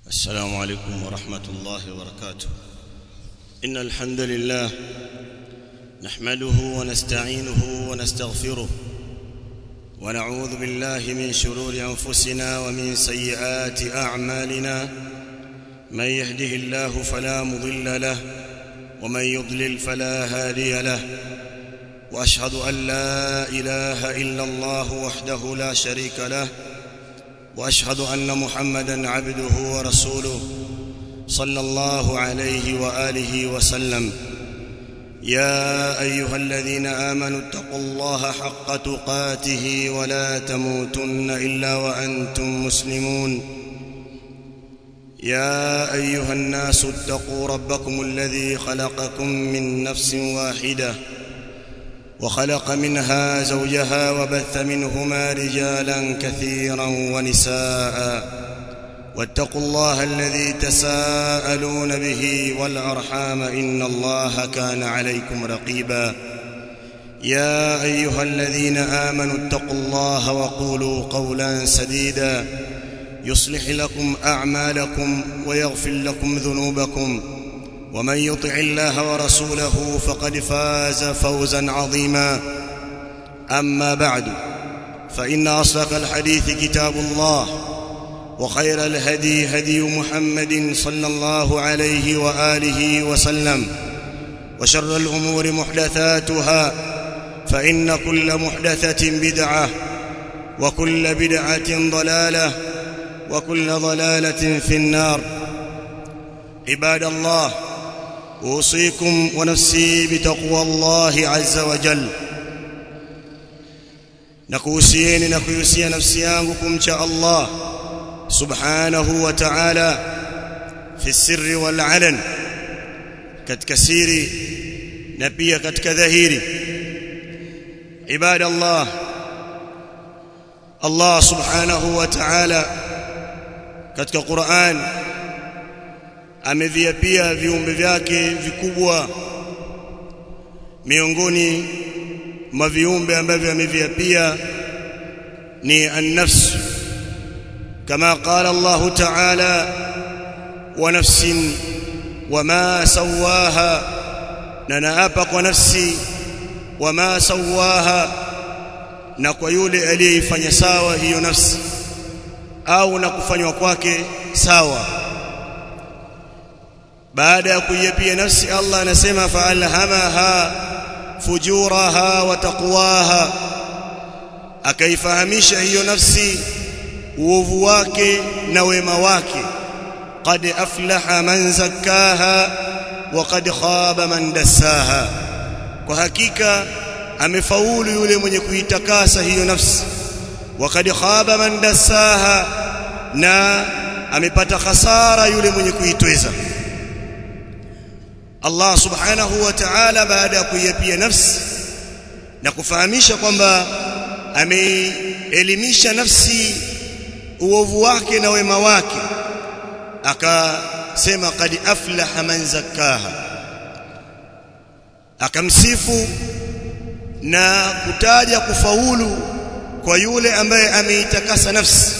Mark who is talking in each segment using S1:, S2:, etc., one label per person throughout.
S1: السلام عليكم ورحمة الله وبركاته إن الحمد لله نحمده ونستعينه ونستغفره ونعوذ بالله من شرور أنفسنا ومن سيئات أعمالنا من يهده الله فلا مضل له ومن يضلل فلا هادي له واشهد ان لا اله الا الله وحده لا شريك له واشهد ان محمدا عبده ورسوله صلى الله عليه واله وسلم يا ايها الذين امنوا اتقوا الله حق تقاته ولا تموتن الا وانتم مسلمون يا ايها الناس اتقوا ربكم الذي خلقكم من نفس واحده وخلق منها زوجها وبث منهما رجالا كثيرا ونساء واتقوا الله الذي تساءلون به والارحام ان الله كان عليكم رقيبا يا ايها الذين امنوا اتقوا الله وقولوا قولا سديدا يصلح لكم اعمالكم ويغفر لكم ذنوبكم ومن يطع الله ورسوله فقد فاز فوزا عظيما اما بعد فان اصدق الحديث كتاب الله وخير الهدي هدي محمد صلى الله عليه واله وسلم وشر الامور محدثاتها فان كل محدثه بدعه وكل بدعه ضلاله وكل ضلاله في النار عباد الله اوصيكم ونفسي بتقوى الله عز وجل nakuhusieni na kuhusia nafsi yangu kumcha Allah subhanahu wa ta'ala fi sirri wal alan katika siri na pia katika dhahiri ibada Allah Allah subhanahu wa ta'ala katika Qur'an ameviapia viumbe vyake vikubwa miongoni mwa viumbe ambavyo ameviapia ni an-nafs kama qala Allah ta'ala wa nafsin wama sawaha na naapa kwa nafsi wama sawaha na kwa yule aliyeifanya sawa hiyo nafsi au na kufanywa kwake sawa baada ya kuiapia nafsi Allah anasema fa'alhamaha fujuraha wa taqwaha akaifahamisha hiyo nafsi uovu wake na wema wake qad aflaha man zakkaha wa qad khaba man dassaha kwa hakika amefaulu yule mwenye kuitakasa hiyo nafsi wa qad khaba man dassaha na amepata hasara yule mwenye kuitweza Allah subhanahu wa ta'ala baada ya kuiapia nafsi na kufahamisha kwamba ameelimisha nafsi uovu wake na wema wake akasema qad aflaha man zakkaha akamsifu na kutaja kufaulu kwa yule ambaye ameitakasa nafsi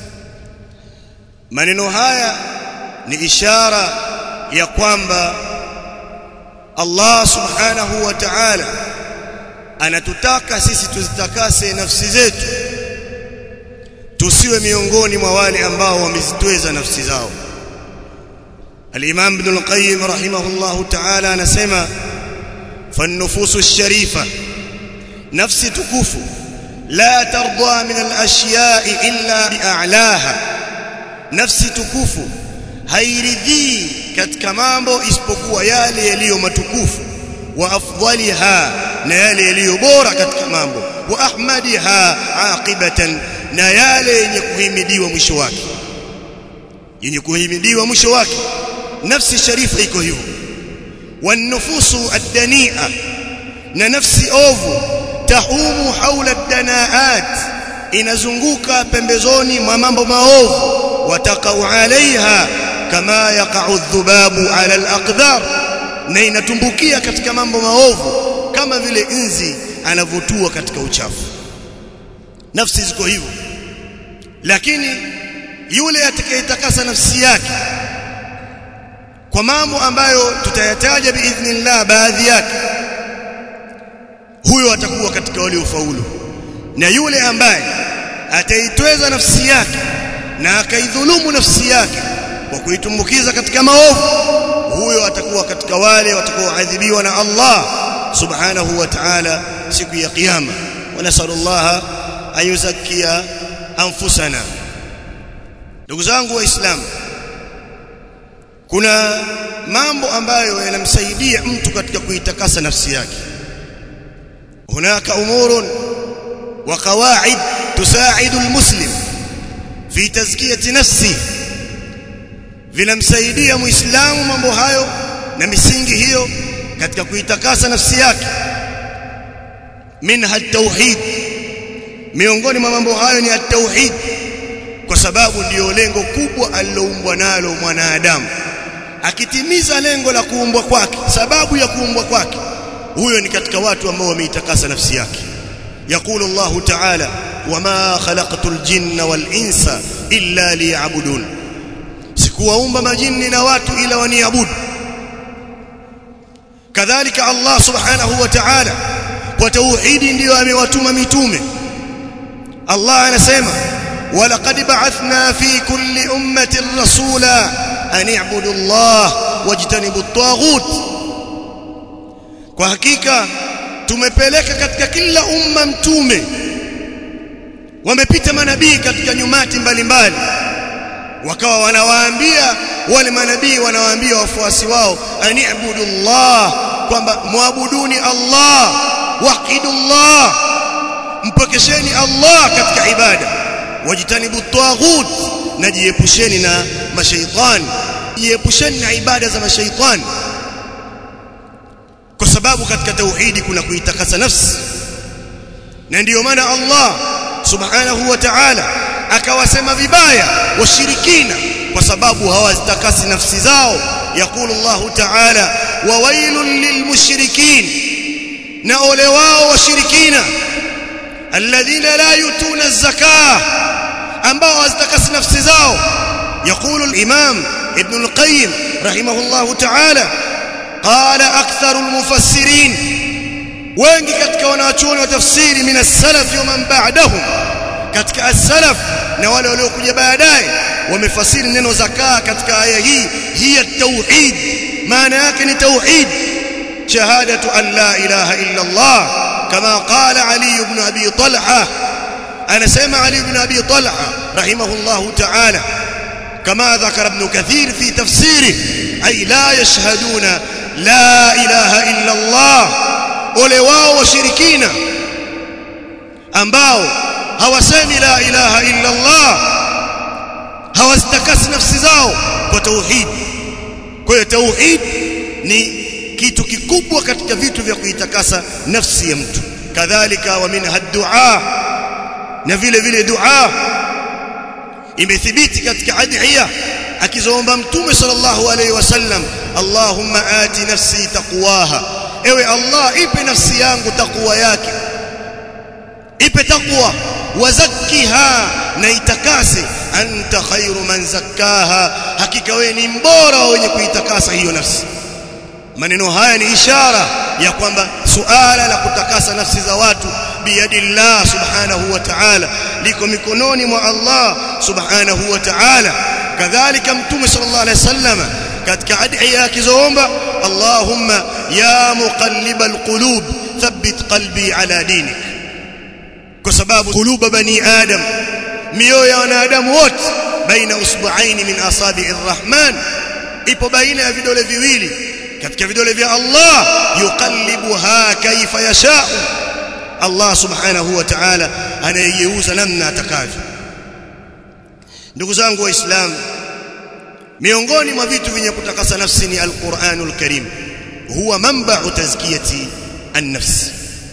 S1: maneno haya ni ishara ya kwamba Allah subhanahu wa ta'ala anatutaka sisi tuzitakase nafsi zetu tusiwe miongoni mwa wale ambao wamezitweza nafsi zao Al-Imam Ibn al-Qayyim rahimahullahu ta'ala anasema fan-nufusu ash-sharifa nafsi tukufu la tarda min al-ashya'i illa bi'a'laha nafsi tukufu hairidhii katika mambo isipokuwa yale yaliyo matukufu wa afdaliha na yale yaliyo bora katika mambo wa ahmadiha aqibatan na yale yenye kuhimidiwa mwisho wake yenye kuhimidiwa mwisho wake nafsi sharifa iko hivyo wanufusu ad-dani'a na nafsi ovu tahumu haula ad-dana'at inazunguka pembezoni mwa mambo maovu watakau alaiha kama yaqa'u dhubabu ala al-aqdar na inatumbukia katika mambo maovu kama vile inzi anavotua katika uchafu nafsi ziko hivyo lakini yule atakayetakasa nafsi yake kwa mambo ambayo tutayataja biidhnillah baadhi yake huyo atakuwa katika waliofaulu na yule ambaye ataitweza nafsi yake na akaidhulumu nafsi yake kwa kuitumbukiza katika maovu huyo atakuwa katika wale watakaoadhibiwa na Allah subhanahu wa ta'ala siku ya kiyama wa nasallallahu an yuzakkiya anfusana ndugu zangu waislamu kuna mambo ambayo yanamsaidia mtu katika kuitakasa nafsi yake hunaka umurun wa qawaid tusaidu almuslim fi tazkiyati nafsi vinamsaidia muislamu mambo hayo na misingi hiyo katika kuitakasa nafsi yake minha at-tauhid miongoni mwa mambo hayo ni at-tauhid kwa sababu ndiyo lengo kubwa aliloumbwa nalo mwanadamu akitimiza lengo la kuumbwa kwake sababu ya kuumbwa kwake huyo ni katika watu ambao wameitakasa nafsi yake يقول الله تعالى وما خلقت الجن والانس الا ليعبدون sikuwaumba majini na watu ila waniabudu kadhalika Allah subhanahu wa ta'ala kwa tauhidi ndiyo amewatuma mitume Allah anasema walaqad ba'athna fi kulli ummatin rasula an i'budu Allah wajtanibu at-taghut kwa hakika tumepeleka katika kila umma mtume wamepita manabii katika nyumati mbalimbali wakawa wanawaambia wale manabii wanawaambia wafuasi wao ani'budu Allah kwamba muabuduni Allah wahidullah mpokesheni Allah katika ibada wajitanibu taghut na jiepusheni na mashaitani jiepusheni na ibada za mashaitani kwa sababu katika tauhidi kuna kuitakasa nafsi na ndiyo maana Allah subhanahu wa ta'ala akawasema vibaya washirikina kwa sababu hawazitakasi nafsi zao yakulu Allah ta'ala wa wailul lilmushrikin na ole wao washirikina alladhina la yutuna az-zakah ambao hawazitakasi nafsi zao يقول الإمام ابن القيم رحمه الله تعالى قال أكثر المفسرين wengi katika wanachuoni wa tafsiri min as-salaf wa man ba'dahum katika as-salaf na wale waliokuja baadaye wamefasiri neno zakaa katika aya hii hiya tauhid maana yake ni tauhid shahadatu an la ilaha illa Allah kama qala Ali ibn Abi Talha anasema Ali ibn Abi Talha rahimahullah ta'ala كما ذكر ابن كثير في تفسيره أي لا يشهدون لا إله إلا الله ole wao washirikina ambao hawasemi la ilaha illa Allah hawazitakasi nafsi zao kwa tauhid kwa hiyo tauhid ni kitu kikubwa katika vitu vya kuitakasa nafsi ya mtu kadhalika wa minha dua na vile vile dua imethibiti katika adhiya akizoomba mtume sallallahu alaihi wasallam Allahumma ati nafsi taqwaha ewe Allah ipe nafsi yangu takwa yake ipe takwa wazakkiha na itakase anta khairu man zakkaha hakika wewe ni mbora wenye kuitakasa hiyo nafsi maneno haya ni ishara ya kwamba suala la kutakasa nafsi za watu biyadillah subhanahu wa ta'ala liko mikononi mwa Allah subhanahu wa ta'ala kadhalika mtume sallallahu alaihi wasallam katika adhiya akizoomba Allahumma ya muqallibal qulub thabbit qalbi ala dinik kwa sababu kuluba bani adam mioyo ya wanadamu wote baina usbu'aini min asabi'ir rahman ipo baina ya vidole viwili katika vidole vya Allah yuqallibuha kaifa yasha'u Allah subhanahu wa ta'ala anayegeuza namna atakavyo ndugu zangu waislamu miongoni mwa vitu vyenye kutakasa nafsi ni alquranul karim huwa manba'u tazkiyati an-nafs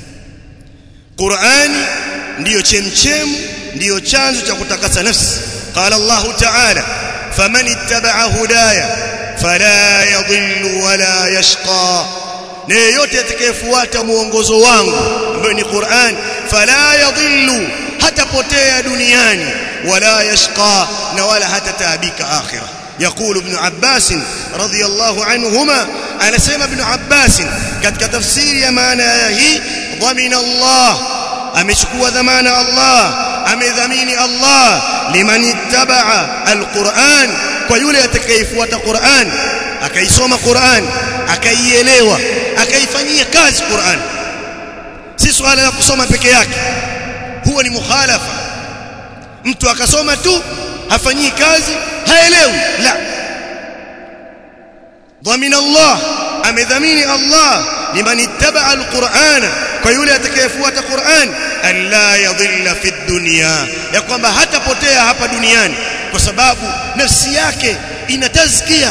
S1: Qur'ani ndiyo chemchemu ndiyo chanzo cha kutakasa nafsi qala Allah ta'ala faman ittaba'a hudaya fala yadhillu wala yashqa na yeyote atakayefuata muongozo wangu ambayo ni Qur'an fala yadhillu hatapotea duniani wala yashqa na wala hatataabika akhirah يقول ابن عباس رضي الله عنهما انا سمع ابن عباس katika tafsiri ya maana ya hii dhamina Allah amechukua dhamana Allah amedhamini Allah liman ittabaa alquran kwa yule atakayefuata Qur'an akaisoma Qur'an akaielewa akaifanyia kazi Qur'an si swala la kusoma peke yake huo ni mukhalafa mtu akasoma tu hafanyii kazi haelewi la dhamina Allah amedhamini Allah liman ittabaa alqur'ana kwa yule atakayefuata Qur'an an la yadhilla fi dunya ya kwamba hatapotea hapa duniani kwa sababu nafsi yake ina tazkia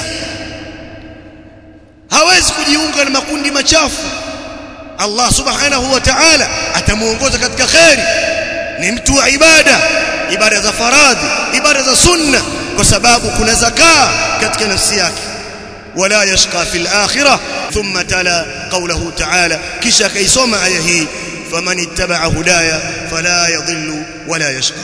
S1: hawezi kujiunga na makundi machafu Allah subhanahu wa ta'ala atamuongoza katika khairi ni mtu wa ibada ibada za faradhi ibada za sunna kwa sababu kuna zakaa katika nafsi yake wala yashqa fil akhirah thumma tala qawluhu ta'ala kisha kaisoma aya hii faman ittaba'a hudaya fala yadhillu wala yashqa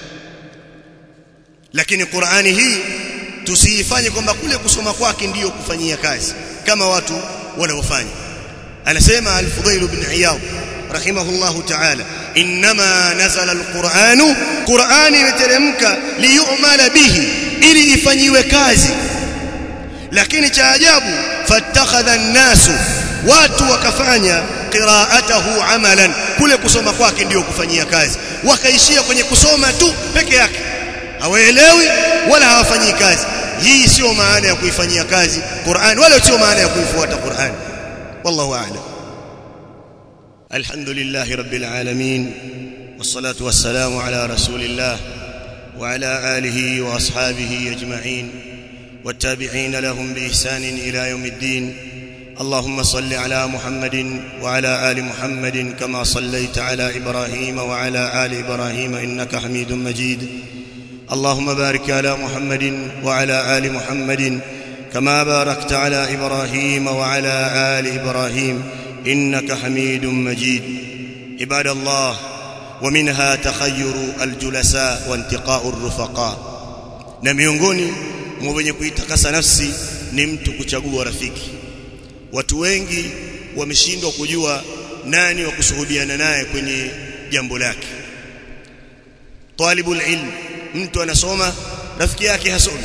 S1: lakini Qur'ani hii tusiifanye kwamba kule kusoma kwake ndiyo kufanyia kazi kama watu wanaofanya anasema al-Fudayl ibn Iyad rahimahullahu ta'ala inma nazala al-Qur'anu Qur'ani imeteremka liyumala bihi ili ifanyiwe kazi lakini cha ajabu fattakhadha an-nasu watu wakafanya qira'atahu amalan kule kusoma kwake ndiyo kufanyia kazi wakaishia kwenye kusoma tu peke yake hawaelewi wala hawafanyii kazi hii sio maana ya kuifanyia kazi Qur'an wala sio maana ya kuifuata Qur'an wallahu a'lam alhamdulillahi rabbil alamin wassalatu wassalamu ala rasulillah wa ala alihi wa ashabihi ajma'in والتابعين لهم بإحسان إلى يوم الدين اللهم صل على محمد وعلى آل محمد كما صليت على إبراهيم وعلى آل إبراهيم إنك حميد مجيد اللهم بارك على محمد وعلى آل محمد كما باركت على إبراهيم وعلى آل إبراهيم إنك حميد مجيد عباد الله ومنها تخير الجلساء وانتقاء الرفقاء na miongoni mwa wenye kuitakasa nafsi ni mtu kuchagua rafiki watu wengi wameshindwa kujua nani wa kusuhubiana naye kwenye jambo lake talibul ilm mtu anasoma rafiki yake hasomi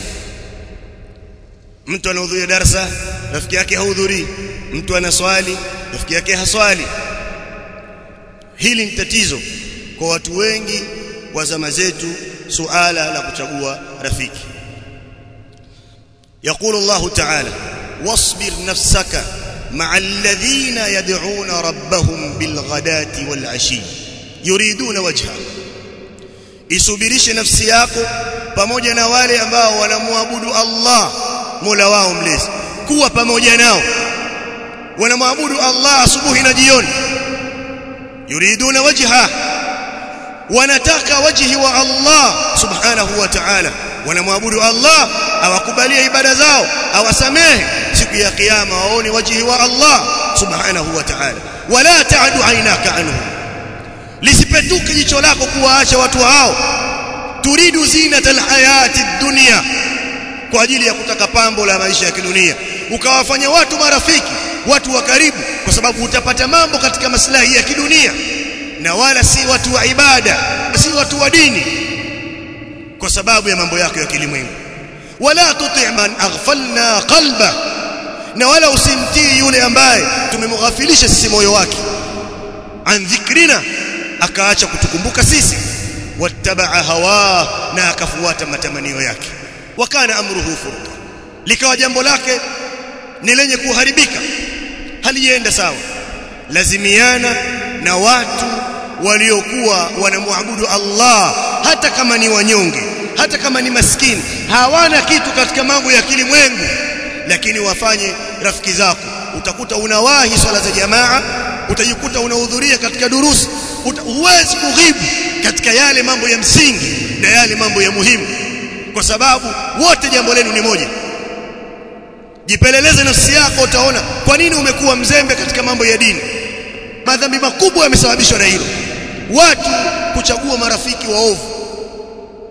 S1: mtu anahudhuria darasa rafiki yake hahudhurii mtu anaswali rafiki yake haswali hili ni tatizo kwa watu wengi wa zama zetu suala la kuchagua rafiki يقول الله تعالى واصبر نفسك مع الذين يدعون ربهم بالغداة والعشي يريدون وجهه isubirishe nafsi yako pamoja na wale ambao wanamwabudu Allah Mola wao mlezi kuwa pamoja nao wanamwabudu Allah asubuhi na jioni yuriduna wajha wanataka wajhi wa Allah subhanahu wa ta'ala wanamwabudu Allah awakubalie ibada zao awasamehe siku ya kiyama waone wajhi wa Allah subhanahu wa ta'ala wala ta'du aynaka anhu lisipetuke jicho lako kuwaacha watu hao turidu zinata alhayati dunya kwa ajili ya kutaka pambo la maisha ya kidunia ukawafanya watu marafiki watu wa karibu kwa sababu utapata mambo katika maslahi ya kidunia na wala si watu wa ibada si watu wa dini kwa sababu ya mambo yako ya kilimwengu wala tuti man aghfalna qalba na wala usimtii yule ambaye tumemghafilisha sisi moyo wake an dhikrina akaacha kutukumbuka sisi wattabaa hawa na akafuata matamanio yake wakana amruhu furqa likawa jambo lake ni lenye kuharibika halienda sawa lazimiana na watu waliokuwa wanamwabudu Allah hata kama ni wanyonge hata kama ni maskini hawana kitu katika mambo ya kilimwengu lakini wafanye rafiki zako utakuta unawahi swala za jamaa utajikuta unahudhuria katika durusi huwezi kughibu katika yale mambo ya msingi na yale mambo ya muhimu kwa sababu wote jambo lenu ni moja jipeleleze nafsi yako utaona kwa nini umekuwa mzembe katika mambo ya dini madhambi makubwa yamesababishwa na hilo watu kuchagua marafiki waovu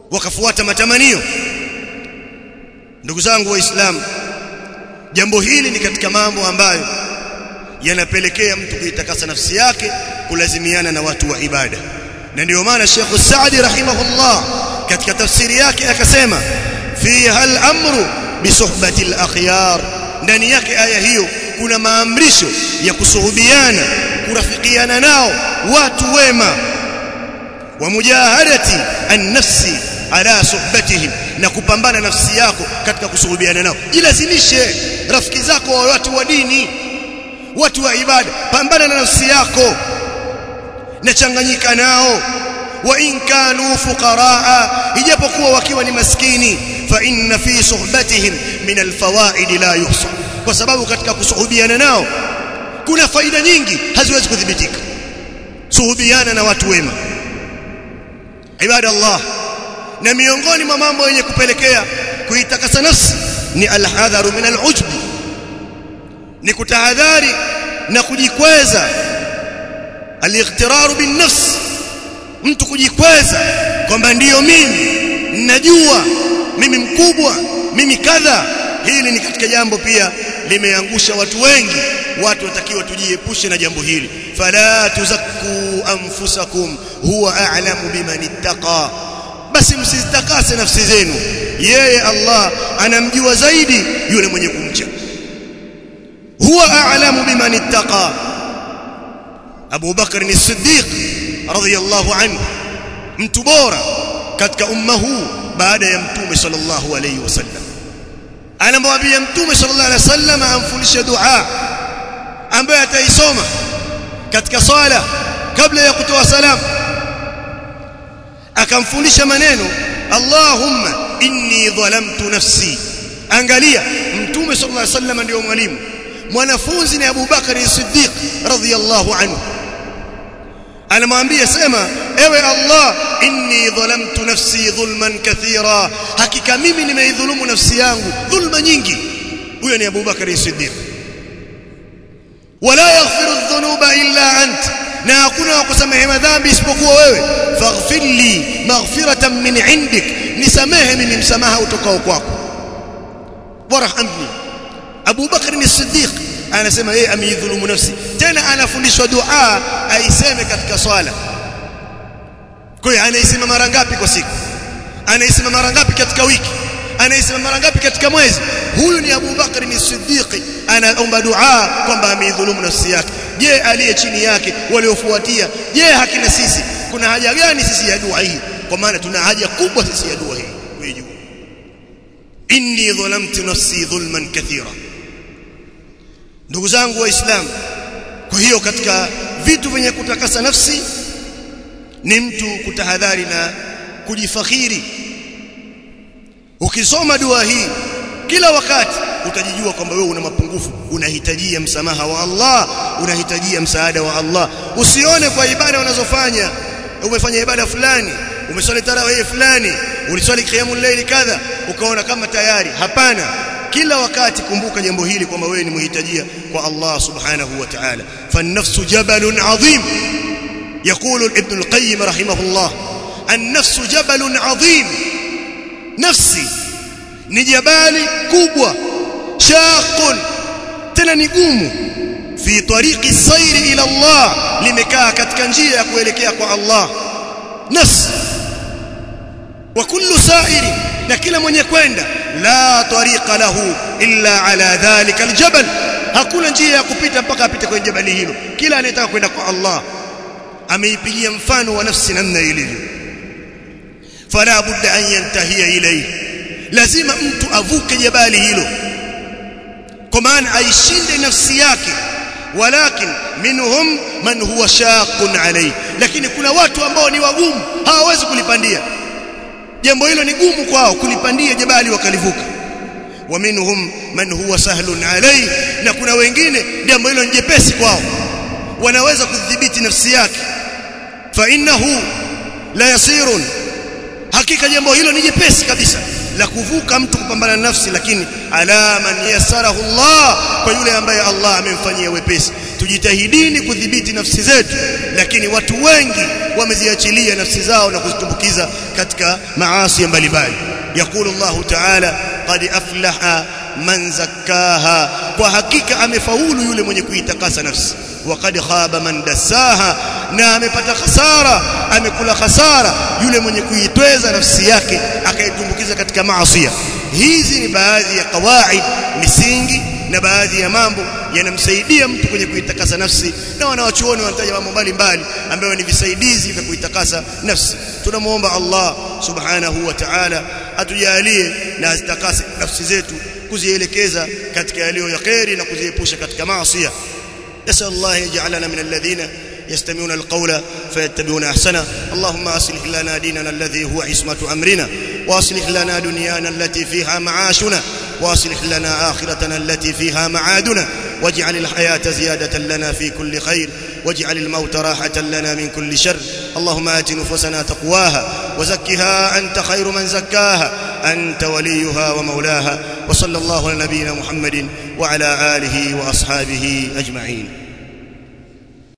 S1: wakafuata matamanio ndugu zangu waislamu jambo hili ni katika mambo ambayo yanapelekea mtu kuitakasa nafsi yake kulazimiana na watu wa ibada na ndio maana Sheikh Saadi rahimahullah katika tafsiri yake akasema fiha al-amru bisuhbati al-akhyar ndani yake aya hiyo kuna maamrisho ya kusuhubiana kurafikiana nao watu wema wa mujahadati an-nafsi ala suhbatihim na kupambana nafsi yako katika kusuhubiana nao jilazimishe rafiki zako wa watu wa dini watu wa ibada pambana na nafsi yako na changanyika nao wa in kanu fuqaraa ijapokuwa wakiwa ni maskini fa inna fi suhbatihim min alfawaid la yuhsa kwa sababu katika kusuhubiana nao kuna faida nyingi haziwezi kudhibitika suhubiana na watu wema ibada Allah na miongoni mwa mambo yenye kupelekea kuitakasa nafsi ni alhadharu min alujb ni kutahadhari na kujikweza aliqtiraru bin nafs mtu kujikweza kwamba ndiyo mimi najua mimi mkubwa mimi kadha hili ni katika jambo pia limeangusha watu wengi watu watakiwa tujiepushe na jambo hili fala tuzakku anfusakum huwa a'lamu biman ittaqa basi msizitakase nafsi zenu yeye Allah anamjua zaidi yule mwenye kumcha huwa a'lamu biman ittaqa Abu Bakr as-Siddiq radhiyallahu anhu mtu bora katika umma huu baada ya mtume sallallahu alayhi wasallam anamwambia mtume sallallahu alayhi wasallam amfundishe dua ambaye ataisoma katika swala kabla ya kutoa salamu akamfundisha maneno Allahumma inni dhalamtu nafsi angalia mtume sallallahu alayhi wasallam ndio mwalimu mwanafunzi ni Abu Bakari Siddiq radhiyallahu anhu anamwambia sema ewe Allah inni dhalamtu nafsi dhulman kathira hakika mimi nimeidhulumu nafsi yangu dhulma nyingi huyo ni Abu Bakari Siddiq wala yaghfiru dhunuba illa ant na hakuna wa kusamehe madhambi isipokuwa wewe faghfir li maghfiratan min indik nisamehe mimi msamaha utokao kwako warhamni Abu Bakr as-Siddiq anasema yeye ameidhulumu nafsi tena anafundishwa dua aiseme katika swala kwa hiyo anaisema mara ngapi kwa siku anaisema mara ngapi katika wiki anaisema mara ngapi katika mwezi huyu ni Abu Bakr as-Siddiq anaomba dua kwamba ameidhulumu nafsi yake je aliye chini yake waliofuatia je hakina sisi kuna haja gani sisi ya dua hii kwa maana tuna haja kubwa sisi ya dua hii wewe inni dhalamtu nafsi dhulman kathira ndugu zangu waislamu kwa hiyo katika vitu vyenye kutakasa nafsi ni mtu kutahadhari na kujifakhiri ukisoma dua hii kila wakati utajijua kwamba wewe una mapungufu unahitajia msamaha wa Allah unahitajia msaada wa Allah usione kwa ibada unazofanya umefanya ibada fulani umeswali tarawih fulani uliswali qiyamul layl kadha ukaona kama tayari hapana kila wakati kumbuka jambo hili kwamba wewe ni mhitajia kwa Allah subhanahu wa ta'ala فالنفس جبل عظيم يقول ابن القيم رحمه الله النفس جبل عظيم نفسي ni jabali kubwa shaqun tena ni gumu fi tariqi sayri ila Allah limekaa katika njia ya kuelekea kwa Allah nafsi wa kullu sa'iri na kila mwenye kwenda la tariqa lahu illa ala dhalika aljabal hakuna njia ya kupita mpaka apite kwenye jabali hilo kila anayetaka kwenda kwa Allah ameipigia mfano wa nafsi namna ilivyo fala budda an yantahia ilayhi lazima mtu avuke jabali hilo kwa maana aishinde nafsi yake walakin minhum man huwa shaqun alayhi lakini kuna watu ambao ni wagumu hawawezi kulipandia jambo hilo ni gumu kwao kulipandia jabali wakalivuka wa minhum man huwa sahlun alayhi na kuna wengine jambo hilo ni jepesi kwao wanaweza kudhibiti nafsi yake fa innahu la yasirun hakika jambo hilo ni jepesi kabisa la kuvuka mtu kupambana na nafsi lakini ala man yasarahu Allah kwa yule ambaye Allah amemfanyia wepesi tujitahidini kudhibiti nafsi zetu lakini watu wengi wameziachilia nafsi zao na kuzitumbukiza katika maasi mbalimbali يقول الله تعالى قد أفلح man zakkaha kwa hakika amefaulu yule mwenye kuitakasa nafsi waqad khaba man dassaha na amepata khasara amekula khasara yule mwenye kuitweza nafsi yake akaitumbukiza katika maasi hizi ni baadhi ya kawaid misingi na baadhi ya mambo yanamsaidia mtu kwenye kuitakasa nafsi na wanawachuoni wanataja mambo mbalimbali ambayo ni visaidizi vya kuitakasa nafsi tunamuomba Allah subhanahu wa ta'ala atujalie na azitakase nafsi zetu kuzielekeza katika yaliyo ya khairi na kuziepusha katika maasi نسأل الله يجعلنا من الذين يستمعون القول فيتبعون احسنه اللهم اصلح لنا ديننا الذي هو عصمه امرنا واصلح لنا دنيانا التي فيها معاشنا واصلح لنا اخرتنا التي فيها معادنا واجعل الحياه زياده لنا في كل خير واجعل الموت راحه لنا من كل شر اللهم ات نفوسنا تقواها وزكها انت خير من زكاها انت وليها ومولاها وصلى الله على نبينا محمد وعلى اله واصحابه اجمعين